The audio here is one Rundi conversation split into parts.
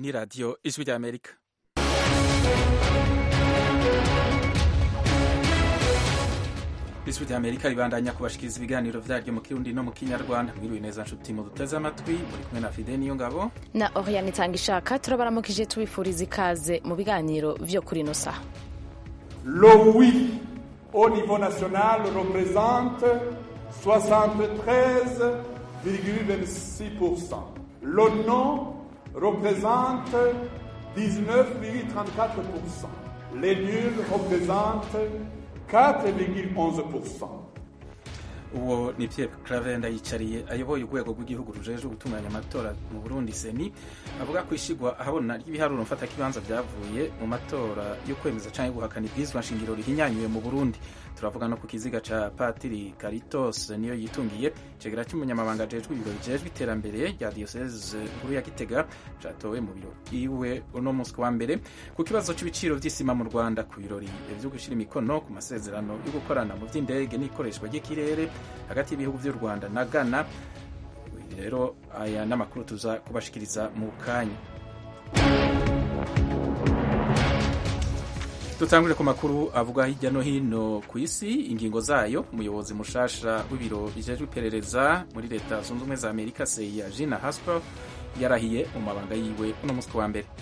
ni radiyo ijwi ry'amerika ijwi ry'amerika ribandanya kubashikiriza ibiganiro vyaryo mu kirundi no mu kinyarwanda mwiriwe neza nshuti muduteze amatwi muri kumwe na fide niyo ngabo na oriane itanga ishaka turabaramukije tubifuriza ikaze mu biganiro vyo kuri ino saha Le oui au niveau national représente 73,26%. Le non représente 19,34%. Les nuls représentent 4,11%. uwo ni Pierre Claver Ndayicariye ayoboye urwego rw'igihugu rujejwe gutunganya amatora mu Burundi seni avuga ko ishigwa ahabona ry'ibiharuro mfatakibanza vyavuye mu matora yo kwemeza canke guhakana ibwirizwa nshingiro rihinyanyuwe mu Burundi turavuga no ku kiziga ca Patiri Caritos niyo yitungiye cegera cy'umunyamabanga ajejwe ibiro bijejwe iterambere rya diocese nkuru ya Gitega catowe mu biro iwe uno munsi wa mbere ku kibazo c'ibiciro vy'isima mu Rwanda ku birori vyo gushira imikono ku masezerano yo gukorana mu vy'indege n'ikoreshwa ry'ikirere hagati y'ibihugu vy'u Rwanda na Ghana rero aya n'amakuru tuza kubashikiriza mu kanya dutangure ku makuru avuga hirya no hino ku isi ingingo zayo umuyobozi mushasha w'ibiro bijejwe iperereza muri leta zunze ubumwe za amerika seya jina hasper yarahiye mu mabanga yiwe uno munsi wa mbere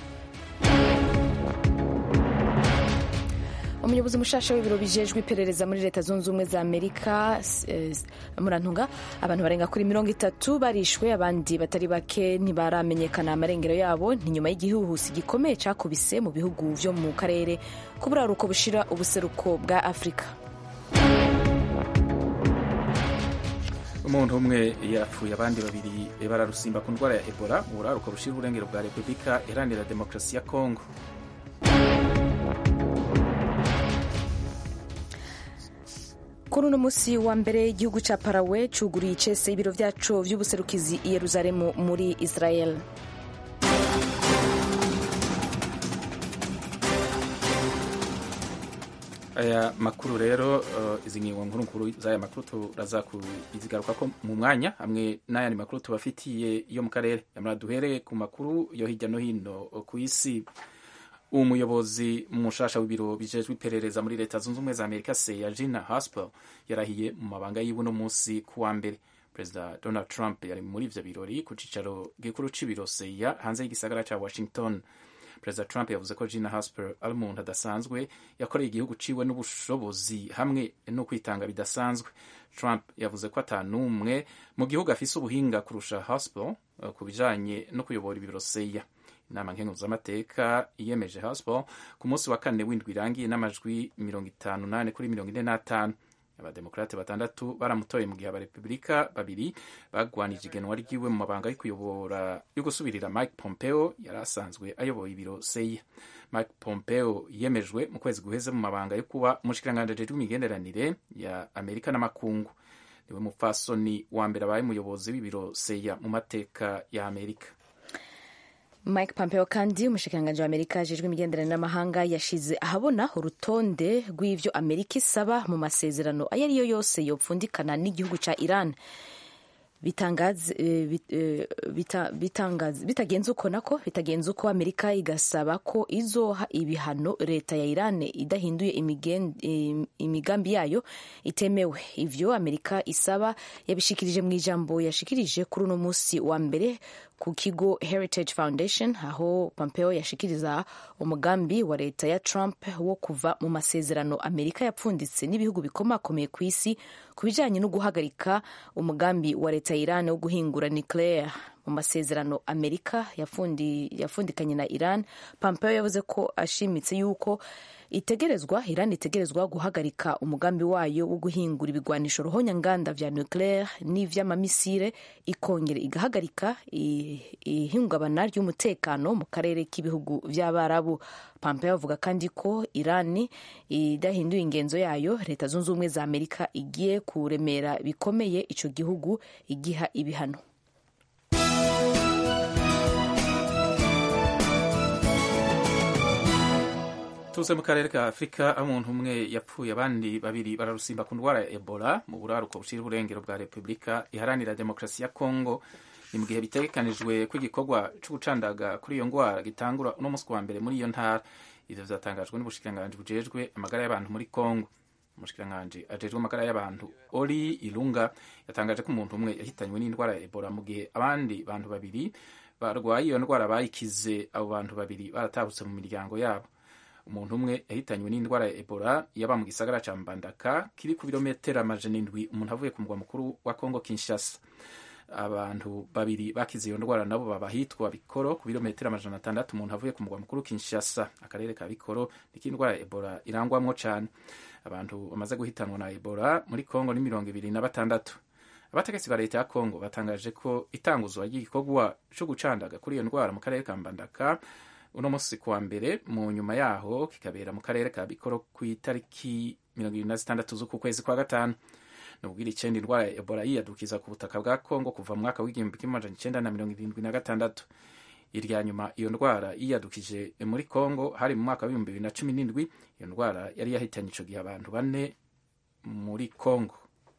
umuyobozi mushasha w'ibiro bijejwe iperereza muri leta zunze ubumwe za amerika eh, murantunga abantu barenga kuri mirongo itatu barishwe abandi batari bake ntibaramenyekana amarengero yabo ni nyuma y'igihuhusi gikomeye cakubise mu bihugu vyo mu karere k'uburaruko bushira ubuseruko bwa afurika umuntu umwe yapfuye abandi babiri bararusimba ku ndwara ya ebola mu buraruko bushira uburengero bwa repubulika iharanira demokarasi ya kongo kuri uno munsi wa mbere igihugu ca parawe cuguruye icese ibiro vyaco vy'ubuserukizi i yeruzalemu muri israel aya makuru rero uh, izi ngingo nkuru nkuru z'aya makuru turaza kuzigaruka ko mu mwanya hamwe n'ayandi makuru tubafitiye yo mu karere yamara duhere ku makuru yo hirya no hino ku isi umuyobozi mushasha w'ibiro bijejwe iperereza muri leta zunze ubumwe za amerika seya jina haspel yarahiye mu mabanga yiwe uno munsi ku wa mbere perezida donald trump yari muri ivyo birori ku cicaro gikuru c'ibiro seya hanze y'igisagara ca washington perezida trump yavuze ko gina hasper ari umuntu adasanzwe yakoreye igihugu ciwe n'ubushobozi hamwe no kwitanga bidasanzwe trump yavuze ko ata n'umwe mu gihugu afise ubuhinga kurusha hasper uh, ku bijanye no kuyobora ibiro seya inama nkenguzamateka iyemeje hasper ku munsi wa kane w'indwi irangiye n'amajwi mirongo itanu nane kuri mirongo ine n'atanu abademokrate batandatu baramutoye mu gihe abarepubulika babiri bagwanije igenwa ryiwe mu mabanga yo kuyobora yo gusubirira mike pompeo yari asanzwe ayoboye ibiro seya mike pompeo yemejwe mu kwezi guheze mu mabanga yo kuba umushikiranganji ajejwe imigenderanire ya amerika n'amakungu niwe mupfasoni wa mbere abaye umuyobozi w'ibiro seya mu mateka ya amerika mike pompeo kandi umushikiranganji wa amerika ajejwe imigenderanire n'amahanga yashize ahabona urutonde rw'ivyo amerika isaba mu masezerano ayo ariyo yose yopfundikana n'igihugu ca iran bitagenze uko nako bitagenze uko amerika igasaba ko izoha ibihano leta ya iran idahinduye imigambi yayo itemewe ivyo amerika isaba yabishikirije mu ijambo yashikirije kuri uno musi wa mbere ku kigo Heritage Foundation aho Pompeo yashikiriza umugambi wa leta ya Trump wo kuva mu masezerano Amerika yapfunditse n'ibihugu bikomakomeye ku isi ku bijanye no guhagarika umugambi wa leta ya Iran wo guhingura nuclear mu masezerano Amerika yafundi, yafundikanye na Iran Pompeo yavuze ko ashimitse yuko itegerezwa Iran itegerezwa guhagarika umugambi wayo wo guhingura ibigwanisho ruhonyanganda vya nucleaire n'ivy'amamisire ikongera igahagarika ihungabana ry'umutekano mu karere k'ibihugu vy'abarabu Pompeo avuga kandi ko Iran idahinduye ingenzo yayo leta zunze ubumwe za Amerika igiye kuremera bikomeye ico gihugu igiha ibihano tuze mu karere ka afurika aho umuntu umwe yapfuye abandi babiri bararusimba ku ndwara ya ebola mu buraruko bushira uburengero bwa repubulika iharanira demokarasi ya kongo ni mu gihe bitegekanijwe ko igikorwa cyo gucandaga kuri iyo ndwara gitangura uno munsi wa mbere muri iyo ntara ivyo vyatangajwe n'ubushikiranganji bujejwe amagara y'abantu muri Kongo umushikiranganji ajejwe amagara y'abantu Ori Ilunga yatangaje ko umuntu umwe yahitanywe n'indwara ya Ebola mu gihe abandi bantu babiri barwaye iyo ndwara bayikize abo bantu babiri baratabutse mu miryango yabo umuntu umwe yahitanywe n'indwara ya Ebola yaba mu gisagara ca Mbandaka kiri ku birometero amajana indwi umuntu avuye ku mugwa mukuru wa Kongo Kinshasa abantu babiri bakize iyo ndwara nabo baba hitwa Bikoro ku birometero amajana atandatu umuntu avuye ku mugwa mukuru Kinshasa akarere ka Bikoro niko indwara ya Ebola irangwamwo cane abantu bamaze guhitanwa na Ebola muri Kongo ni mirongo ibiri na batandatu abategetsi ba leta ya Kongo batangaje ko itanguzwa ry'igikorwa co gucandaga kuri iyo ndwara mu karere ka Mbandaka uno munsi kuwa mbere mu nyuma yaho kikabera mu karere ka Bikoro ku itariki mirongo ibiri na zitandatu z'uku kwezi kwa gatanu nubwira icenda indwara ya Ebola yiyadukiza ku butaka bwa Kongo kuva mu mwaka w'igihumbi kimwe amajana icenda na mirongo irindwi na gatandatu irya nyuma iyo ndwara yiyadukije muri Kongo hari mu mwaka w'ibihumbi bibiri na cumi n'indwi iyo ndwara yari yahitanye ico gihe abantu bane muri Kongo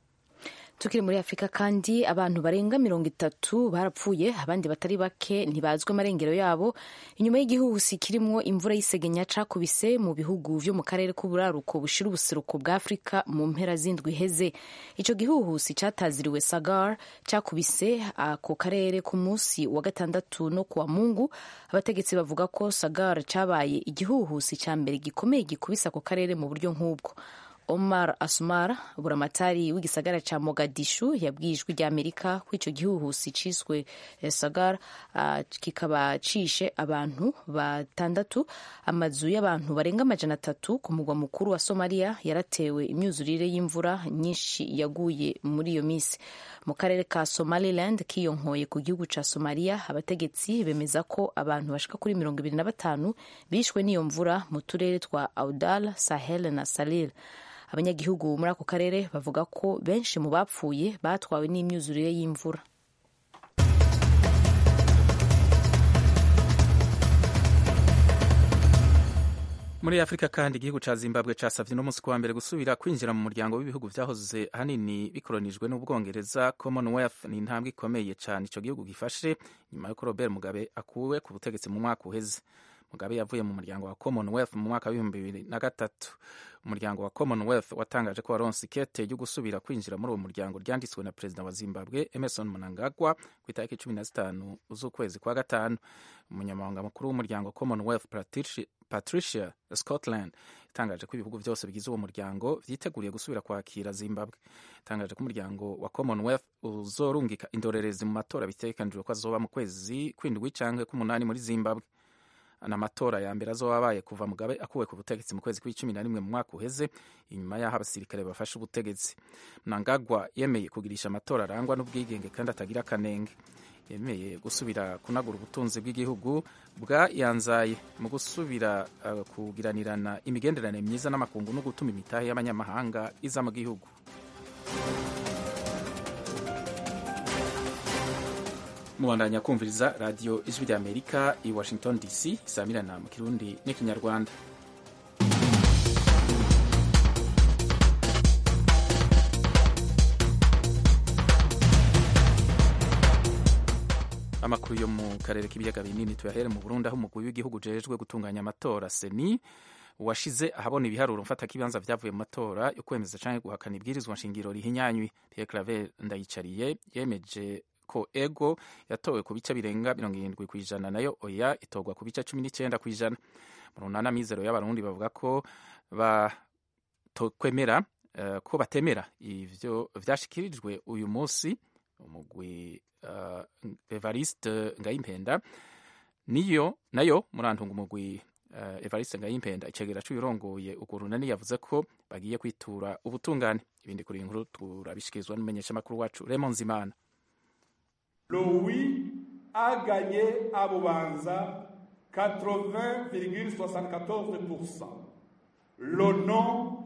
tukiri muri afurika kandi abantu barenga mirongo itatu barapfuye abandi batari bake ntibazwi amarengero yabo inyuma y'igihuhusi kirimwo imvura y'isegenya cakubise mu bihugu vyo mu karere k'uburaruko bushira ubuseruko bwa afurika mu mpera z'indwi iheze ico gihuhusi cataziriwe sagar cakubise ako karere ku munsi wa gatandatu no kuwa mungu abategetsi bavuga ko sagar cabaye igihuhusi ca mbere gikomeye gikubise ako karere mu buryo nk'ubwo Omar Asmar buramatari w'igisagara ca Mogadishu yabwiye ijwi rya Amerika ko ico gihuhusi ciswe Sagar uh, kikaba cishe abantu batandatu amazu y'abantu barenga amajana atatu ku mugwa mukuru wa Somalia yaratewe imyuzurire y'imvura nyinshi yaguye muri iyo misi mu karere ka Somaliland kiyonkoye ku gihugu ca Somalia abategetsi bemeza ko abantu bashika kuri mirongo ibiri na batanu bishwe n'iyo mvura mu turere twa Audal, Sahel na Salil abanyagihugu muri ako karere bavuga ko benshi mu bapfuye batwawe n'imyuzurire y'imvura muri afurika kandi igihugu ca zimbabwe casavye no munsi kuwa mbere gusubira kwinjira mu muryango w'ibihugu vyahoze ahanini bikoronijwe n'ubwongereza commonwealth ni intambwe ikomeye cane ico gihugu gifashe nyuma yuko robert mugabe akuwe ku butegetsi mu mwaka uheze mugabe yavuye mu muryango wa commonwealth mu mwaka w'ibihumbi bibiri na gatatu umuryango wa commonwealth watangaje ko waronse ikete ryo gusubira kwinjira muri uwo muryango ryanditswe na perezida wa zimbabwe emerson mnangagwa ku itariki cumi na zitanu z'ukwezi kwa gatanu umunyamabanga mukuru w'umuryango commonwealth patricia scotland itangaje ko ibihugu byose bigize uwo muryango vyiteguriye gusubira kwakira zimbabwe itangaje ko umuryango wa commonwealth uzorungika indorerezi mu matora bitegekanijwe ko azoba mu kwezi kw'indwi canke k'umunani muri zimbabwe n'amatora ya mbere azoba abaye kuva mugabe akuwe ku butegetsi mu kwezi kw'icumi na rimwe mu mwaka uheze inyuma y'aho abasirikare bafashe ubutegetsi mnangagwa yemeye kugirisha amatora arangwa n'ubwigenge kandi atagira akanenge yemeye gusubira kunagura ubutunzi bw'igihugu bwayanzaye mu gusubira uh, kugiranirana imigenderanire myiza n'amakungu no gutuma imitahe y'abanyamahanga iza mu gihugu mubandanya kumviriza radiyo ijwi rya amerika i washington dc isamirana mu kirundi n'ikinyarwanda amakuru yo mu karere k'ibiyaga binini tuyahere mu burundi aho umugwi w'igihugu ujejwe gutunganya amatora seni washize ahabona ibiharuro mfatakibanza vyavuye mu matora yo kwemeza canke guhakana ibwirizwa nshingiro rihinyanywe Pierre Claver Ndayicariye yemeje ko ego yatowe ku bice birenga mirongo irindwi ku ijana nayo oya itorwa ku bice cumi n'icenda ku ijana mu runana mizero y'abarundi bavuga ko batokwemera uh, ko batemera ivyo vyashikirijwe uyu musi umugwi uh, Evariste Ngayimpenda niyo nayo murantunga umugwi uh, Evariste Ngayimpenda icegera c'uyirongoye urwo runani yavuze ko bagiye kwitura ubutungane ibindi kuri inkuru turabishikirizwa n'umumenyeshamakuru wacu Raymond Zimana Le oui a gagné à Bubanza 80,74%. Le non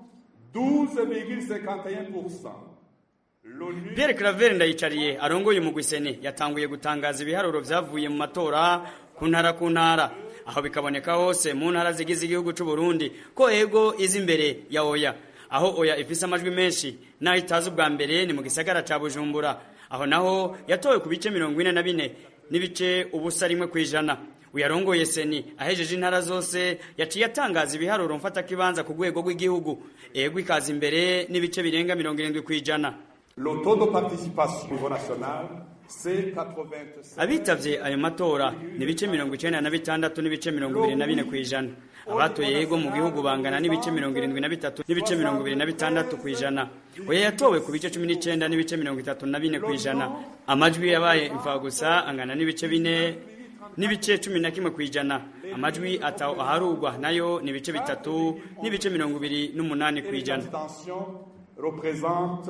12,51%. Pierre Claver ndayicariye arongoye umugwi sene yatanguye gutangaza ibiharuro vyavuye mu matora ku ntara ku ntara aho bikaboneka hose mu ntara zigize igihugu c'u Burundi ko ego izi imbere ya oya aho oya ifise amajwi menshi naho itazi ubwa mbere ni mu gisagara ca Bujumbura aho naho yatowe ku bice mirongo ine na bine n'ibice ubusa rimwe ku ijana uyarongoye seni ahejeje intara zose yaciye atangaza ibiharuro mfatakibanza ku rwego rw'igihugu ego ikaza imbere n'ibice birenga mirongo irindwi ku ijana Le taux de participation au niveau national, c'est 87. abitavye ayo matora ni ibice mirongo icenda na bitandatu n'ibice mirongo ibiri na bine ku ijana abatoye yego mu gihugu bangana n'ibice mirongo irindwi na bitatu n'ibice mirongo ibiri na bitandatu ku ijana oya yatowe ku bice cumi n'icenda n'ibice mirongo itatu na bine ku ijana amajwi yabaye imfagusa angana n'ibice bine n'ibice cumi na kimwe ku ijana amajwi ataho aharugwa nayo ni ibice bitatu n'ibice mirongo ibiri n'umunani ku ijana L'abstention représente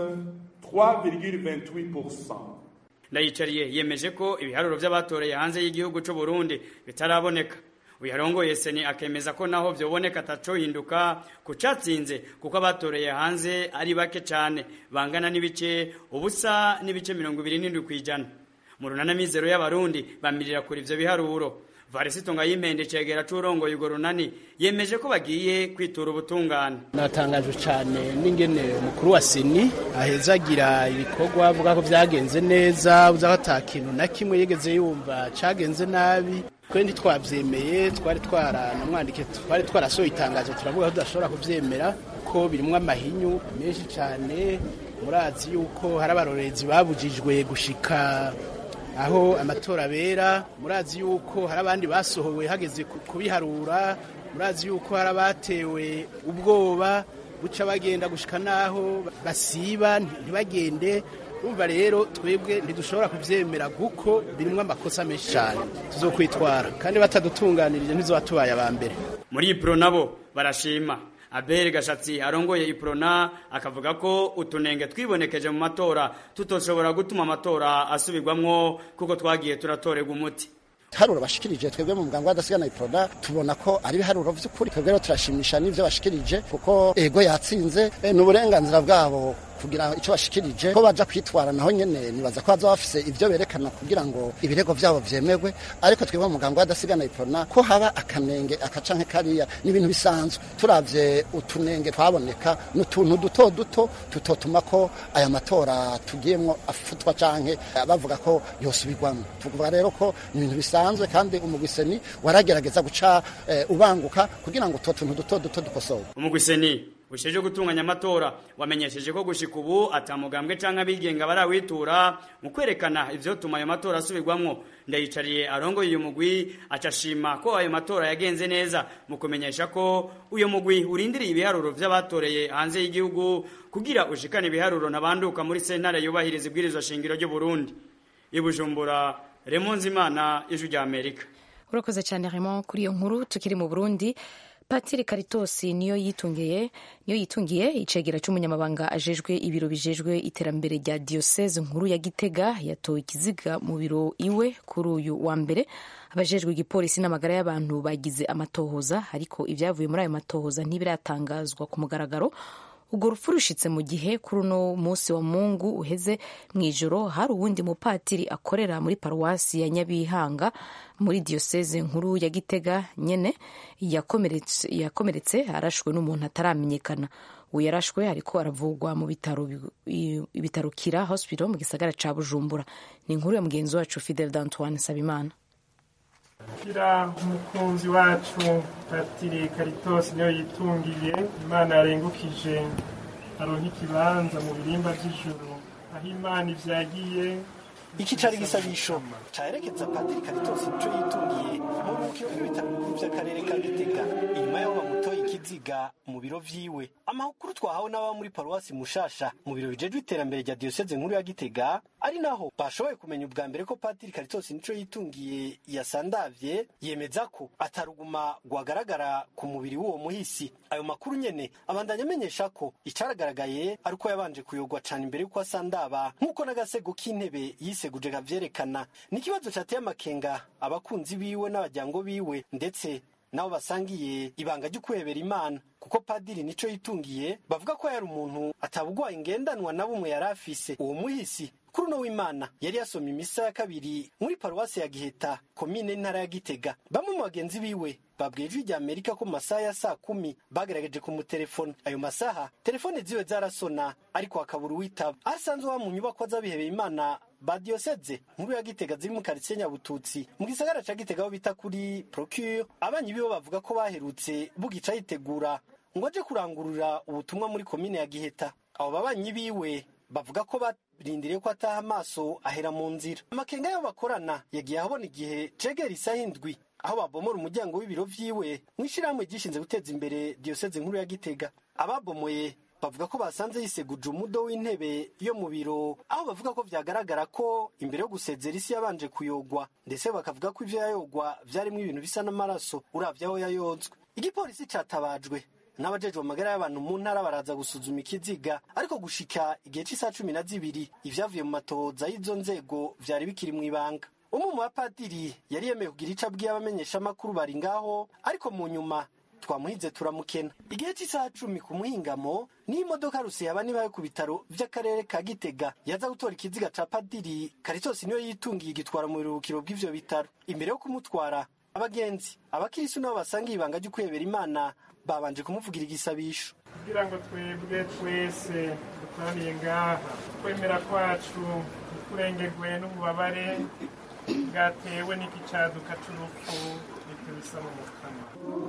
3,28%. ndayicariye yemeje ko ibiharuro by'abatoreye hanze y'igihugu cy'u Burundi bitaraboneka uyarongoye seni akemeza ko naho vyoboneka atacohinduka ku catsinze kuko abatoreye hanze ari bake cane bangana n'ibice ubusa n'ibice mirongo ibiri n'indwi kw'ijana mu runana mizero y'abarundi bamirira kuri ivyo biharuro varisito ngayimpende cegera c'urongoye urwo runani yemeje ko bagiye kwitura ubutungane natangajwe cyane n'ingene umukuru wa seni ahezagira ibikorwa avuga ko byagenze neza uza ko ata kintu na kimwe yigeze yumva cyagenze nabi twe ntitwabyemeye twari twaranamwandike twari twarasohoye itangazo turavuga ko tudashobora kubyemera ko birimwo amahinyu menshi cyane murazi yuko hari abarorezi babujijwe gushika aho amatora abera murazi yuko hari abandi basohowe hageze ku- kubiharura murazi yuko hari abatewe ubwoba buca bagenda gushika naho basiba ntibagende urumva rero twebwe ntidushobora kubyemera kuko birimwo amakosa menshi cyane tuzokwitwara kandi batadutunganirije ntizobatubaye aba mbere muri ipro nabo barashima abel gashatsi arongoye iprona akavuga ko utunenge twibonekeje mu matora tutoshobora gutuma amatora asubirwamwo kuko twagiye turatorerwa umuti ibiharuro bashikirije twebwe mu muganga w'adasigana iproda tubona ko ari ibiharuro by'ukuri twebwe rero turashimisha n'ivyo bashikirije kuko ego yatsinze eh, ni uburenganzira bwabo kugira icyo bashikirije ko baja kwitwara naho nyene nibaza ko baza bafise ivyo berekana kugira ngo ibirego vyabo vyemerwe ariko twebwe mu muganga w'adasigana iprona ko haba akanenge akacanke kariya ni ibintu bisanzwe turavye utunenge twaboneka n'utuntu duto duto tutotuma ko aya matora tugiyemwo afutwa canke bavuga ko yosubirwamo tuvuga rero ko ni ibintu bisanzwe kandi umugwiseni waragerageza guca eh, ubanguka kugira ngo utwo tuntu duto duto dukosorwe umugwiseni usheje gutunganya amatora wamenyesheje ko gushika ubu atamugambwe canke abigenga barawitura mu kwerekana ivyotuma ayo matora asubirwamwo ndayicariye arongoye uyu mugwi acashima ko ayo matora yagenze neza mu kumenyesha ko uyu mugwi urindiriye ibiharuro vy'abatoreye hanze y'igihugu kugira ushikane ibiharuro ntabanduka muri sentare yubahiriza ibwirizwa shingiro ry'u Burundi ibujumbura Remonzi Imana ijwi rya Amerika urakoze cyane Raymond kuri iyo nkuru tukiri mu burundi patiri karitosi niyo yitungiye niyo yitungiye icegera cy'umunyamabanga ajejwe ibiro bijejwe iterambere rya diyoseze nkuru ya gitega yatowe ikiziga mu biro iwe kuri uyu wa mbere abajejwe igipolisi n'amagara y'abantu bagize amatohoza ariko ibyavuye muri ayo matohoza ntibiratangazwa ku mugaragaro urwo rupfu rushitse mu gihe kuri uno munsi wa mungu uheze mu ijoro hari uwundi mupatiri akorera muri paruwasi ya nyabihanga muri diyoseze nkuru ya gitega nyene yakomeretse yakomeretse arashwe n'umuntu ataramenyekana uwo yarashwe ariko aravugwa mu bitaro ibitaro kira hospital mu gisagara ca bujumbura ni inkuru ya mugenzi wacu fidel d'antoine sabimana kira umukunzi wacu patiri karitosi niyo yitungiye imana yarengukije aronka ikibanza mu birimba by'ijuru aho imana ivyagiye iki cari igisabisho caherekeza padiri karitosi nico yitungiye mu bukiro bw'ibitaro bikuru vy'akarere ka gitega inyuma y'aho bamutoye ikiziga mu biro vyiwe amakuru twahawe n'ababa muri paruwasi mushasha mu biro bijejwe iterambere rya diyoseze nkuru ya gitega ari naho bashoboye kumenya ubwa mbere ko padiri karitosi nico yitungiye yasandavye yemeza ko ataruguma rwagaragara ku mubiri w'uwo muhisi ayo makuru nyene abandanya amenyesha ko icaragaragaye ari uko yabanje kuyogwa cane imbere y'uko asandaba nk'uko n'agasego k'intebe yiseguje kavyerekana ni ikibazo cateye amakenga abakunzi biwe n'abajyango biwe ndetse nabo basangiye ibanga ryo kwebera imana kuko padiri nico yitungiye bavuga ko yari umuntu atabugwaye ingendanwa na bumwe yari afise uwo muhisi kuri uno w'imana yari yasomye imisa ya kabiri muri paruwasi ya giheta komine n'intara ya gitega bamwe mu bagenzi biwe babwiye ijwi rya amerika ko mu masaha ya saa kumi bagerageje kumutelefona ayo masaha telefone ziwe zarasona ariko hakabura uwitaba aho asanzwe aba mu nyubakwa z'abihebeye imana ba diyoseze nkuru ya gitega ziri mu karitsiye nyabututsi mu gisagara ca gitega aho bita kuri procure abanyi biwe bavuga ko baherutse bugica yitegura ngo aje kurangurura ubutumwa muri komine ya giheta abo babanyi biwe bavuga ko barindiriye ko ataha amaso ahera mu nzira amakenga y'abo bakorana yagiye ahabona igihe cegera isaha indwi aho babomora umuryango w'ibiro vyiwe mu ishirahamwe ryishinze guteza imbere diyoseze nkuru ya gitega ababomoye bavuga ko basanze yiseguje umudo w'intebe yo mu biro aho bavuga ko vyagaragara ko imbere yo gusezera isi yabanje kuyogwa ndetse bakavuga ko ivyo yayogwa vyarimwo ibintu bisa n'amaraso uravye aho yayozwe igipolisi catabajwe n'abajejwe amagara y'abantu mu ntara baraza gusuzuma ikiziga ariko gushika igihe c'isaha cumi na zibiri ivyavuye mu matohoza y'izo nzego vyari bikiri mw'ibanga umwe mu bapadiri yari yemeye kugira ico abwiye abamenyeshamakuru bari ngaho ariko mu nyuma twamuhize turamukena igihe cy'isaha cumi ku muhingamo niyo imodoka ruseyaba nibayo ku bitaro vy'akarere ka gitega yaza gutora ikiziga ca padiri karitosi niyo yitungiye igitwara mu biruhukiro bw'ivyo bitaro imbere yo kumutwara abagenzi abakirisi nabo basanga ibanga ryo kwebera imana babanje kumuvugira igisabisho kugira ngo twebwe twese dukoraniye ngaha kwemera kwacu ntikurengerwe n'ububabare bwatewe n'iki caduka c'urupfu nitubisa mu mukama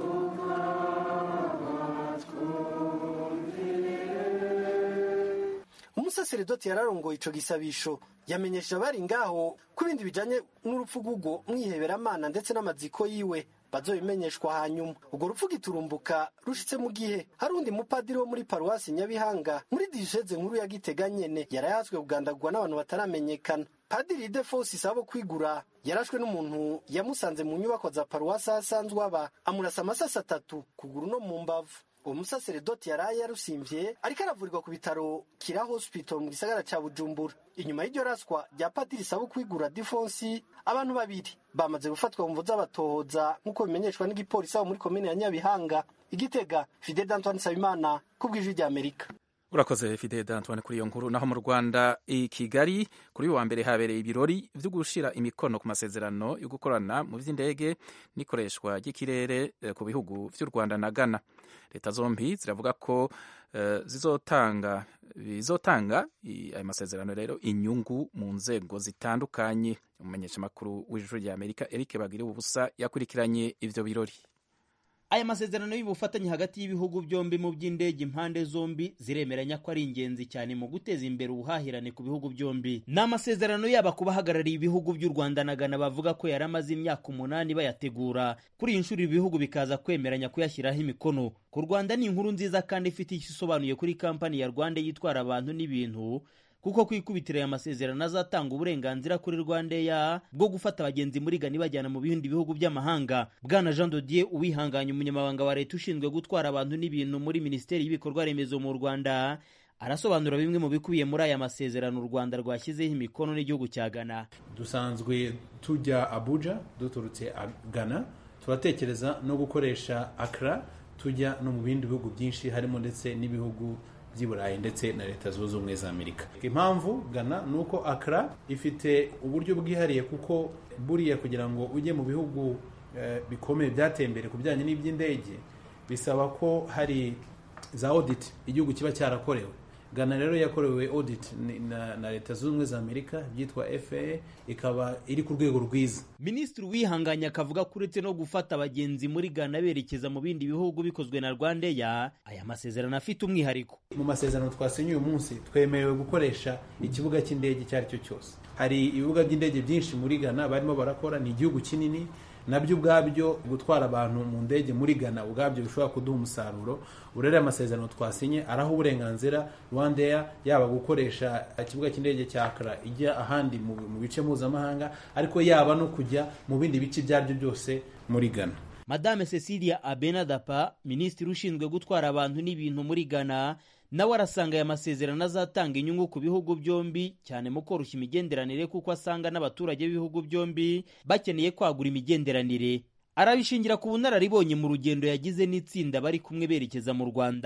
umusaseredoti yararongoye ico gisabisho yamenyesha abari ngaho ko ibindi bijanye n'urupfu rw'ubwo mwiheberamana ndetse n'amaziko yiwe bazobimenyeshwa hanyuma urwo rupfu giturumbuka rushitse mu gihe hari undi mupadiri wo muri paruwasi nyabihanga muri diyoseze nkuru ya gitega nyene yarayazwe kugandagurwa n'abantu bataramenyekana padiri defosi sabo kwigura yarashwe n'umuntu yamusanze mu nyubako za paruwasi aho asanzwe aba amurasa amasasi atatu kuguru no mu mbavu uwo musaseredoti yaraye yarusimvye ariko aravurirwa ku bitaro kira hospital mu gisagara ca bujumbura inyuma y'iryo raswa rya padiri sabu kwigura difonsi abantu babiri bamaze gufatwa mu mvu z'abatohoza nk'uko bimenyeshwa n'igipolisi abo muri komine ya nyabihanga igitega fidel d'antoine nsabimana ku bw'ijwi rya amerika urakoze fide d'antoine kuri iyo nkuru naho mu rwanda i kigali kuri uyu wa mbere habereye ibirori byo gushira imikono ku masezerano yo gukorana mu by'indege n'ikoreshwa ry'ikirere ku bihugu by'u rwanda na ghana leta zombi ziravuga ko uh, zizotanga bizotanga ayo masezerano rero inyungu mu nzego zitandukanye umumenyeshamakuru w'ijuru rya amerika eric bagiriwe ubusa yakurikiranye ivyo birori aya masezerano y'ubufatanye hagati y'ibihugu byombi mu by'indege impande zombi ziremeranya ko ari ingenzi cyane mu guteza imbere ubuhahirane ku bihugu byombi ni amasezerano yaba ku bahagarariye ibihugu by'u rwanda na ghana bavuga ko yari amaze imyaka umunani bayategura kuri iyi nshuro ibihugu bikaza kwemeranya kuyashyiraho imikono ku rwanda ni inkuru nziza kandi ifite icyo isobanuye kuri kampani ya rwanda yitwara abantu n'ibintu kuko kwikubitira aya masezerano azatanga uburenganzira kuri rwandeya bwo gufata abagenzi muri gani bajyana mu bindi bihugu by'amahanga bwana jean dodier uwihanganye umunyamabanga wa leta ushinzwe gutwara abantu n'ibintu muri minisiteri y'ibikorwa remezo mu rwanda arasobanura bimwe mu bikubiye muri aya masezerano u rwanda rwashyizeho imikono n'igihugu cya ghana dusanzwe tujya abuja duturutse ghana turatekereza no gukoresha akra tujya no mu bindi bihugu byinshi harimo ndetse n'ibihugu by'i burayi ndetse na leta zunze ubumwe za amerika impamvu gana ni uko akara ifite uburyo bwihariye kuko buriya kugira ngo ujye mu bihugu bikomeye byateye imbere ku bijyanye n'iby'indege bisaba ko hari za audit igihugu kiba cyarakorewe gana rero yakorewe audit na, na leta zunze ubumwe za amerika byitwa faa ikaba iri ku rwego rwiza minisitiri wihanganye akavuga ko uretse no gufata abagenzi muri gana berekeza mu bindi bihugu bikozwe na rwandeya aya masezerano afite umwihariko mu masezerano twasinye uyu munsi twemerewe gukoresha ikibuga cy'indege icyo ari cyo cyose hari ibibuga by'indege byinshi muri gana barimo barakora ni igihugu kinini nabyo ubwabyo gutwara abantu mu ndege muri Ghana ubwabyo bishobora kuduha umusaruro urere amasezerano twasinye araho uburenganzira Rwandair yaba gukoresha ikibuga cy'indege cya Accra ijya ahandi mu bice mpuzamahanga ariko yaba no kujya mu bindi bice ibyo aribyo byose muri Ghana Madame Cecilia Abenadapa minisitiri ushinzwe gutwara abantu n'ibintu muri Ghana nawe arasanga aya masezerano azatanga inyungu ku bihugu byombi cyane mu koroshya imigenderanire kuko asanga n'abaturage b'ibihugu byombi bakeneye kwagura imigenderanire arabishingira ku bunararibonye mu rugendo yagize n'itsinda bari kumwe berekeza mu rwanda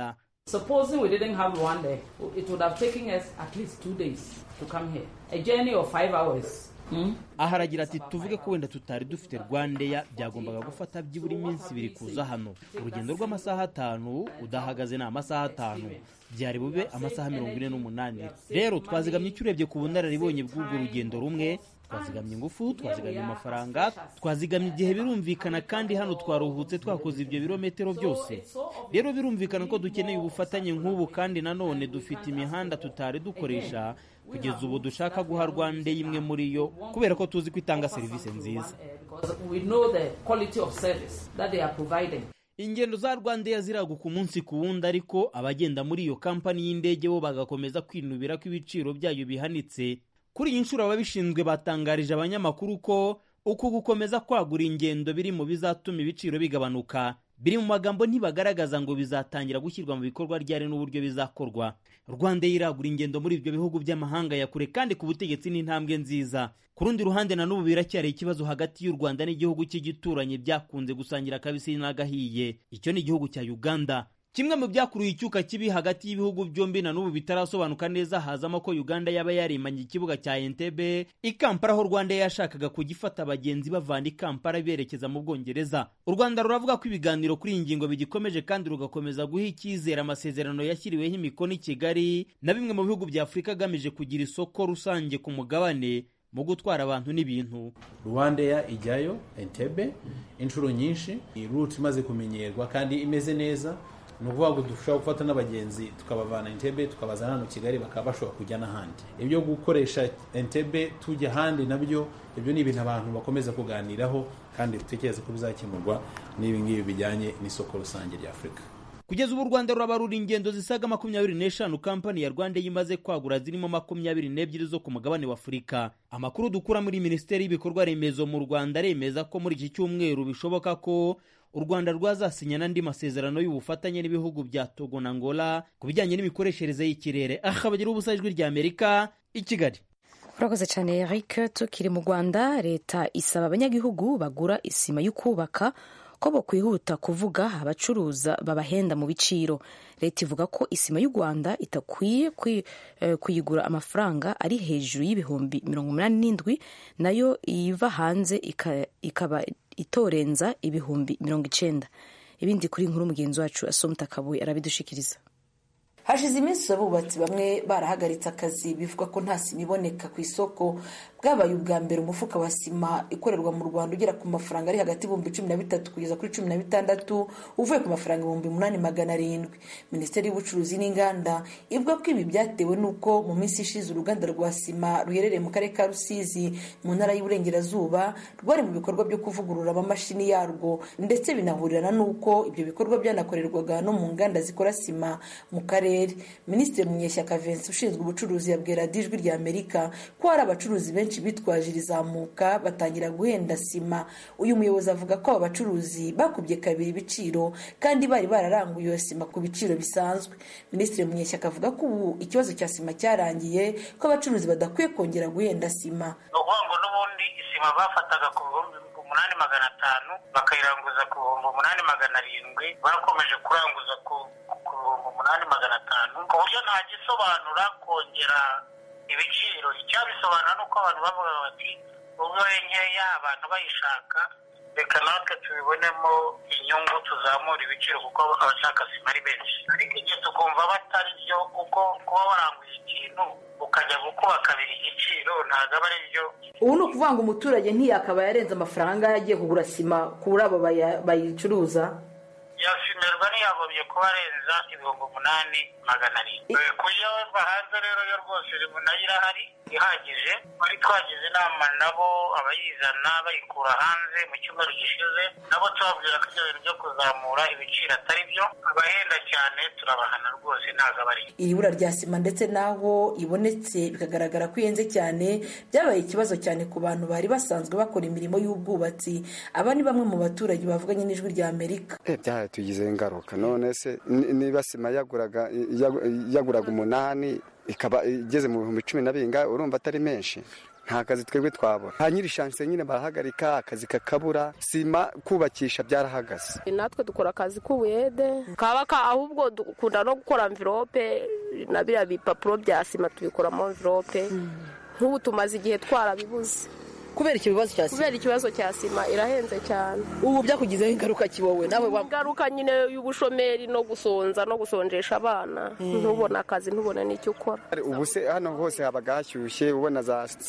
Supposing we didn't have Rwanda, it would have taken us at least two days to come here. A journey of five hours. Hmm? aha aragira ati tuvuge ko wenda tutari dufite rwandeya byagombaga gufata byibura iminsi ibiri kuza hano urugendo rw'amasaha atanu udahagaze ni amasaha atanu byari bube amasaha mirongo ine n'umunani rero twazigamye icyo urebye ku bunararibonye bw'urwo rugendo rumwe twazigamye ingufu twazigamye amafaranga twazigamye igihe birumvikana kandi hano twaruhutse twakoze ibyo birometero byose rero birumvikana ko dukeneye ubufatanye nk'ubu kandi nanone dufite imihanda tutari dukoresha kugeza ubu dushaka guha rwanda imwe muri yo kubera ko tuzi ko itanga serivisi nziza Because we know the quality of service that they are providing. ingendo za rwandeya ziraguka umunsi ku wundi ariko abagenda muri iyo kampani y'indege bo bagakomeza kwinubira ko ibiciro byayo bihanitse kuri iyi nshuro ababishinzwe batangarije abanyamakuru ko uku gukomeza kwagura ingendo biri mu bizatuma ibiciro bigabanuka biri mu magambo ntibagaragaza ngo bizatangira gushyirwa mu bikorwa ryari n'uburyo bizakorwa rwanda iragura ingendo muri ibyo bihugu by'amahanga ya kure kandi ku butegetsi ni intambwe nziza ku rundi ruhande na n'ubu biracyari ikibazo hagati y'u rwanda n'igihugu cy'igituranyi byakunze gusangira akabisi n'agahiye icyo ni igihugu cya uganda kimwe mu byakuruye icyuka kibi hagati y'ibihugu byombi na n'ubu bitarasobanuka neza hazamo ko uganda yaba yarimanye ikibuga cya entebe i kampala aho rwanda yashakaga kugifata abagenzi bavana i kampala berekeza mu bwongereza u rwanda ruravuga ko ibiganiro kuri iyi ngingo bigikomeje kandi rugakomeza guha icyizere amasezerano yashyiriweho imikono i kigali na bimwe mu bihugu bya afurika agamije kugira isoko rusange ku mugabane mu gutwara abantu n'ibintu rwandeya ijyayo entebe inshuro nyinshi ni ruti imaze kumenyerwa kandi imeze neza ni ukuvuga ngo dushobora gufata n'abagenzi tukabavana entebe tukabazana hano kigali bakaba bashobora kujya n'ahandi ibyo gukoresha entebe tujya ahandi nabyo ibyo ni ibintu abantu bakomeza kuganiraho kandi dutekereza ko bizakemurwa n'ibi ngibi bijyanye n'isoko rusange rya afurika kugeza ubu u rwanda rurabarura ingendo zisaga makumyabiri n'eshanu kampani ya rwanda yimaze kwagura zirimo makumyabiri n'ebyiri zo ku mugabane wa afurika amakuru dukura muri minisiteri y'ibikorwa remezo mu rwanda aremeza ko muri iki cyumweru bishoboka ko u rwanda rwazasinya n'andi masezerano y'ubufatanye n'ibihugu bya togo na angola ku bijyanye n'imikoreshereze y'ikirere aha bagira ubusa ijwi rya amerika i kigali urakoze cyane eric tukiri mu rwanda leta isaba abanyagihugu bagura isima yo kubaka ko bakwihuta kuvuga abacuruza babahenda mu biciro leta ivuga ko isima y'u rwanda itakwiye kuyigura amafaranga ari hejuru y'ibihumbi mirongo inani n'indwi nayo iva hanze ikaba itorenza ibihumbi mirongo icyenda ibindi kuri nkuru mugenzi wacu asomta kabuye arabidushikiriza hashize iminsi abubatsi bamwe barahagaritse akazi bivuga ko nta sima iboneka ku isoko bwabaye ubwa mbere umufuka wa sima ikorerwa mu rwanda ugera ku mafaranga ari hagati y'ibihumbi cumi na bitatu kugeza kuri cumi na bitandatu uvuye ku mafaranga ibihumbi umunani magana arindwi minisiteri y'ubucuruzi n'inganda ivuga ko ibi byatewe n'uko mu minsi ishize uruganda rwa sima ruherereye mu karere ka rusizi mu ntara y'uburengerazuba rwari mu bikorwa byo kuvugurura amamashini yarwo ndetse binahurirana n'uko ibyo bikorwa byanakorerwaga no mu nganda zikora sima mu karere minisitiri munyeshyaka vincent ushinzwe ubucuruzi yabwira ijwi rya amerika ko hari abacuruzi benshi bitwaje irizamuka batangira guhenda sima uyu muyobozi avuga ko aba bacuruzi bakubye kabiri ibiciro kandi bari bararanguye iyo sima ku biciro bisanzwe minisitiri munyeshyaka avuga ko ubu ikibazo cya sima cyarangiye ko abacuruzi badakwiye kongera guhenda sima ni ukuvuga ngo n'ubundi isima bafataga ku bihumbi umunani magana atanu bakayiranguza ku bihumbi umunani magana arindwi bakomeje kuranguza ku bihumbi umunani magana atanu ku buryo nta gisobanura kongera ibiciro icyabisobanura ni uko abantu bavuga bati ubwo nkeya abantu bayishaka reka natwe tubibonemo inyungu tuzamura ibiciro kuko abashaka sima ari benshi ariko igihe tukumva batari byo kuko kuba waranguye ikintu ukajya gukuba kabiri igiciro ntabwo aba ari byo ubu ni ukuvuga ngo umuturage ntiyakaba yarenze amafaranga yagiye kugura sima kuri abo bayicuruza yasimerwa ntiyagombye kuba arenza ibihumbi umunani magana arindwi kuyoborwa hanze rero yo rwose nayo irahari ihagije twari twagize inama nabo abayizana bayikura hanze mu cyumweru gishize nabo tubabwira ko ibyo bintu byo kuzamura ibiciro atari byo abahenda cyane turabahana rwose ntabwo aba ari iri bura rya sima ndetse n'aho ibonetse bikagaragara ko ihenze cyane byabaye ikibazo cyane ku bantu bari basanzwe bakora imirimo y'ubwubatsi aba ni bamwe mu baturage bavuganye n'ijwi rya amerika tugizeho ingaruka none se niba sima yaguraga yaguraga umunani ikaba igeze mu bihumbi cumi na bingahe urumva atari menshi nta kazi twebwe twabona nta nyiri shanse nyine barahagarika akazi kakabura sima kubakisha byarahagaze natwe dukora akazi k'ubuyede kaba ahubwo dukunda no gukora mvirope na biriya bipapuro bya sima tubikoramo mvirope nk'ubu tumaze igihe twarabibuze kubera ikibazo cya sima kubera ikibazo cya sima irahenze cyane ubu byakugizeho ingaruka kiwowe nawe ingaruka nyine y'ubushomeri no gusonza no gusonjesha abana ntubone akazi ntubone n'icyo ukora ubu se hano hose habaga hashyushye ubona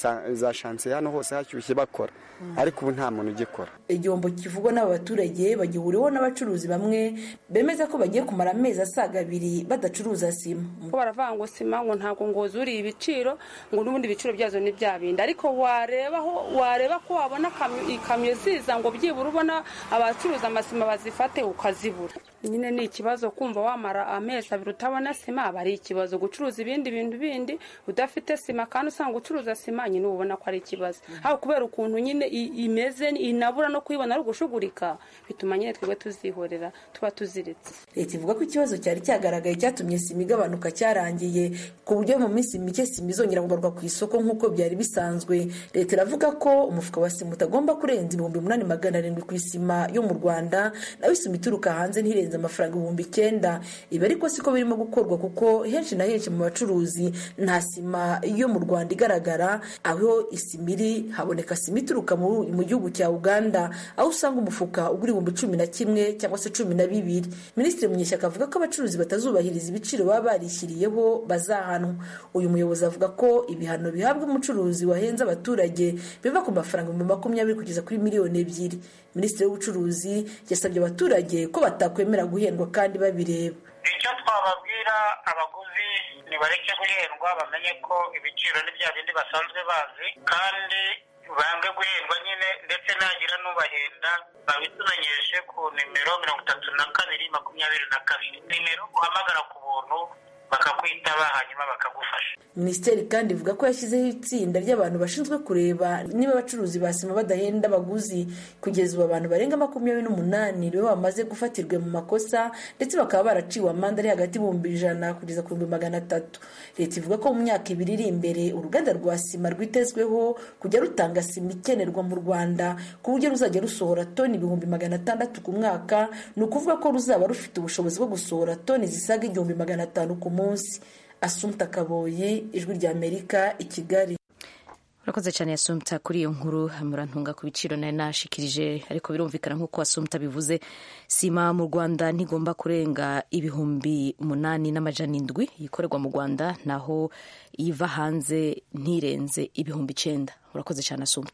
za shanse hano hose hashyushye bakora ariko ubu nta muntu ugikora igihombo kivugwa n'aba baturage bagihuriweho n'abacuruzi bamwe bemeza ko bagiye kumara amezi asaga abiri badacuruza sima ko baravuga ngo sima ngo ntabwo ngo zuriye ibiciro ngo n'ubundi ibiciro byazo ni bya bindi ariko warebaho wareba ko wabona ikamyo ziza ngo byibura ubona abacuruza amasima bazifate ukazibura nyine ni ikibazo kumva wamara amezi abiri utabona sima aba ari ikibazo gucuruza ibindi bintu bindi udafite sima kandi usanga ucuruza sima nyine uba ubona ko ari ikibazo aho kubera ukuntu nyine imeze inabura no kuyibona ari ugushugurika bituma nyine twebwe tuzihorera tuba tuziritse leta ivuga ko ikibazo cyari cyagaragaye cyatumye sima igabanuka cyarangiye ku buryo mu minsi mike sima izongera kugarurwa ku isoko nk'uko byari bisanzwe leta iravuga ko umufuka wa sima utagomba kurenza ibihumbi umunani magana arindwi ku isima yo mu rwanda nawe isima ituruka hanze ntirenze amafaranga ibihumbi icyenda ibi ariko siko birimo gukorwa kuko henshi na henshi mu bacuruzi nta sima yo mu rwanda igaragara aho isima iri haboneka sima ituruka mu gihugu cya uganda aho usanga umufuka ugura ibihumbi cumi na kimwe cyangwa se cumi na bibiri minisitiri munyeshyaka avuga ko abacuruzi batazubahiriza ibiciro baba barishyiriyeho bazahanwa uyu muyobozi avuga ko ibihano bihabwa umucuruzi wahenze abaturage biva ku mafaranga ibihumbi makumyabiri kugeza kuri miliyoni ebyiri minisitiri w'ubucuruzi yasabye abaturage ko batakwemera guhendwa kandi babireba icyo twababwira abaguzi nibareke guhendwa bamenye ko ibiciro ni bya bindi basanzwe bazi kandi bange guhendwa nyine ndetse nagira n'ubahenda babitumenyeshe ku nimero mirongo itatu na kabiri makumyabiri na kabiri nimero uhamagara ku buntu bakakwitaba hanyuma bakagufasha minisiteri kandi ivuga ko yashyizeho itsinda ry'abantu bashinzwe kureba niba abacuruzi ba sima badahenda abaguzi kugeza ubu abantu barenga makumyabiri n'umunani nibo bamaze gufatirwa mu makosa ndetse bakaba baraciwe amande ari hagati y'ibihumbi ijana kugeza ku bihumbi magana atatu leta ivuga ko mu myaka ibiri iri imbere uruganda rwa sima rwitezweho kujya rutanga sima ikenerwa mu rwanda ku buryo ruzajya rusohora toni ibihumbi magana atandatu ku mwaka ni ukuvuga ko ruzaba rufite ubushobozi bwo gusohora toni zisaga igihumbi magana atanu ku munsi asumta kaboyi ijwi rya amerika i kigali urakoze cyane yasumta kuri iyo nkuru murantunga ku biciro nari nashikirije ariko birumvikana nk'uko asumta bivuze sima mu rwanda ntigomba kurenga ibihumbi umunani n'amajana indwi ikorerwa mu rwanda naho iva hanze ntirenze ibihumbi icyenda urakoze cyane asumta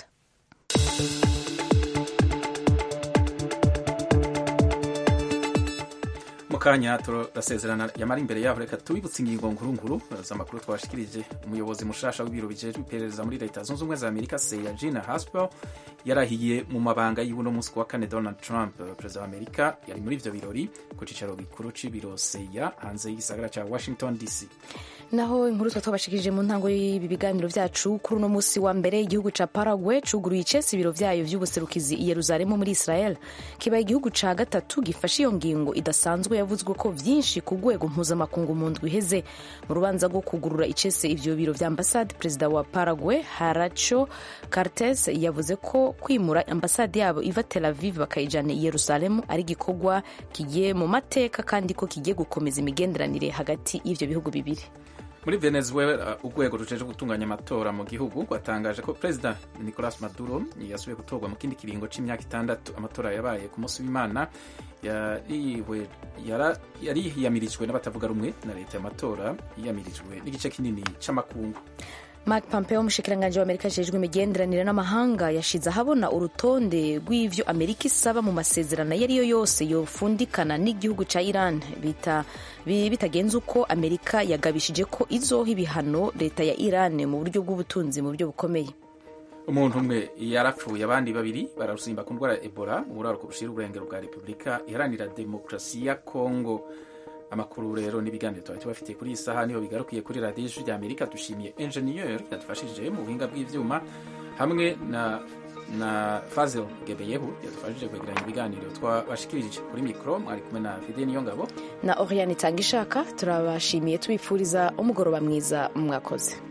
mu kanya turasezerana yamara imbere yaho reka tubibutse ingingo nkuru nkuru z'amakuru twashikirije umuyobozi mushasha w'ibiro bijejwe iperereza muri leta zunze ubumwe za amerika seya gina haspel yarahiye mu mabanga y'uno munsi wa kane donald trump perezida wa amerika yari muri ivyo birori ku cicaro gikuru c'ibiro seya hanze y'igisagara ca washington dc naho inkuru twa twabashikirije mu ntango y'ibi biganiro byacu kuri uno munsi wa mbere igihugu ca Paraguay cuguruye icese ibiro vyayo vy'ubuserukizi i Yerusalemu muri Israel kibaye igihugu ca gatatu gifashe iyo ngingo idasanzwe yavuzwe ko vyinshi ku rwego mpuzamakungu mu ndwi iheze mu rubanza rwo kugurura icese ivyo biro vya ambasade perezida wa Paraguay Haracho Cartes yavuze ko kwimura ambasade yabo iva Tel Aviv bakayijana i Yerusalemu ari igikorwa kigiye mu mateka kandi ko kigiye gukomeza imigenderanire hagati y'ivyo bihugu bibiri muri venezuela urwego rujeje gutunganya amatora mu gihugu rwatangaje ko perezida nicolas maduro yasubiye gutorwa mu kindi kiringo c'imyaka itandatu amatora yabaye ku munsi w'imana yari yiyamirijwe n'abatavuga rumwe na leta y'amatora yiyamirijwe n'igice kinini c'amakungu Mark Pompeo umushikiranganji wa Amerika ajejwe imigenderanire n'amahanga yashize ahabona urutonde rw'ivyo Amerika isaba mu masezerano ayo ariyo yose yofundikana n'igihugu ca Iran bita bitagenze uko Amerika yagabishije ko izoha ibihano leta ya Iran mu buryo bw'ubutunzi mu buryo bukomeye umuntu umwe yarapfuye abandi babiri bararusimba ku ndwara ya Ebola mu buraruko bushira uburengero bwa Repubulika iharanira demokarasi ya Kongo amakuru rero n'ibiganiro tuba tubafitiye kuri iyi saha niho bigarukiye kuri radiyo ijwi ry'amerika dushimiye enjeniyeri yadufashije mu buhinga bw'ibyuma hamwe na na fazel gebeyehu yadufashije kwegeranya ibiganiro twabashikirije kuri mikoro mwari kumwe na fide niyo ngabo na oriane itanga ishaka turabashimiye tubifuriza umugoroba mwiza mwakoze